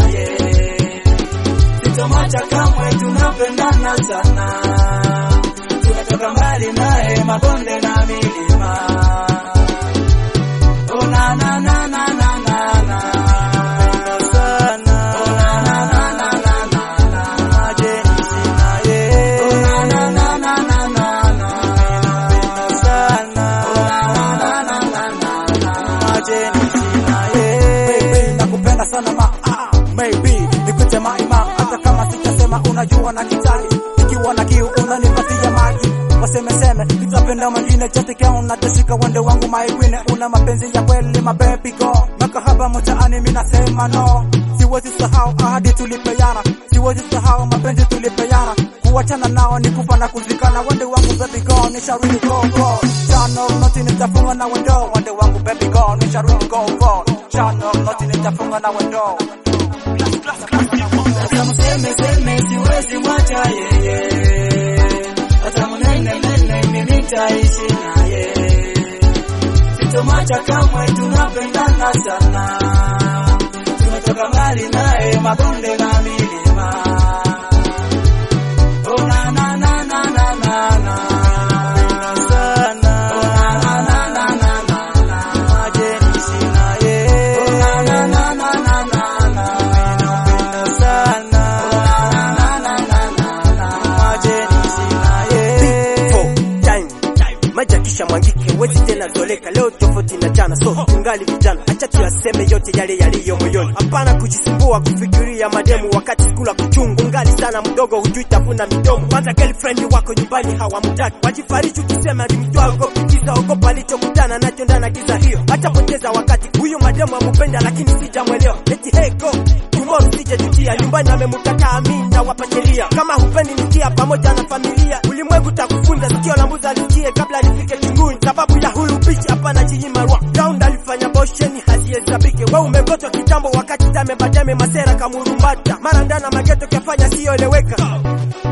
ye sitomwacha kamwe, tunapendana sana, tumetoka mbali naye, mabonde na milima. Oh, na na na na na na na sana. Oh, na na na na na na na Jeni sina ye. Oh, na na na na na na na sana. Oh, na na na na na na Jeni sina ye. Baby, nakupenda sana ma ah, maybe nikute maima, hata kama sitasema, unajua na kitaji, ikiwa na kiu unanipatia maji, wasemeseme nitapenda mwingine chote kia unatashika wende wangu maigwine, una mapenzi ya kweli ma baby go, makahaba mtaani mimi nasema no, siwezi sahau ahadi tulipeana, siwezi sahau mapenzi tulipeana, kuachana nao ni kufa na kuzikana, wende wangu baby go, nisharudi go go, chano noti nitafunga na wendo, wende wangu baby go, nisharudi go go, chano noti nitafunga na wendo. Hata mseme seme siwezi mwacha yeye, hata mnene nene mimi nitaishi naye, sitomwacha kamwe, tunapendana sana, tumetoka mbali naye, mabonde na milima. Oh, na na na na na na na sana. Oh, na na na na na na na Jeni sina ye. Oh, na na na na na na na napenda sana. Oh, na na na na na na Jeni sina ye. Four, time maji akisha mwangike wezi tena zoleka leo tofauti na jana so tungali vijana acha tuyaseme yote yale yaliyo moyoni hapana kujisumbua kufikiria mademu wakati skula kuchungu ngali sana mdogo hujui tafuna midomo kwanza girlfriend wako nyumbani hawamtaki wajifariji ukisema ni mtu aogopi kisa ogopa alichokutana nacho ndana giza hiyo acha poteza wakati huyu mademu amupenda lakini sijamwelewa eti hey go tomorrow sijajutia nyumbani amemkataa mimi na wapachelia kama hupendi nikia pamoja na familia ulimwengu takufunza sikio la mbuzi alisikie kabla nifike chunguni sababu ya huyu bichi hapa na jinyima rwa round alifanya bosheni hazihesabike wewe umegotwa kitambo wakati tame badame masera kamurumbata mara ndana mageto kafanya siyoeleweka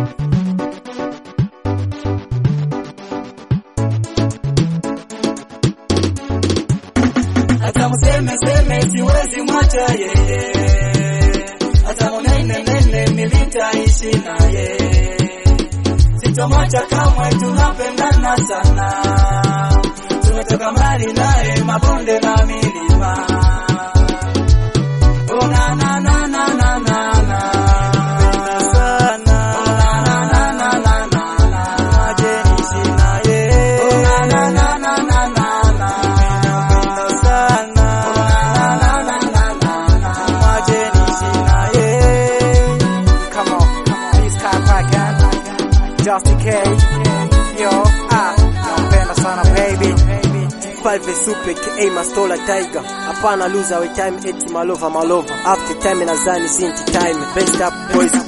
hata mseme seme siwezi mwacha yeye, hata mnene nene mimi nitaishi naye, sitomwacha kamwe, tunapendana sana, tumetoka mbali naye, mabonde na milima. Oh, na na na na na na na sana. Oh, na na na na na na na Jeni sina ye. Oh, na na na na na na na napenda sana. Oh, na na na na na na Jeni sina ye. Come on, come on, please come back and just in case. Yo, ah, nampenda sana baby. Five Supe ka Mastola Tiger hapana loser we time eti malova malova after time nazani sinti time best up boys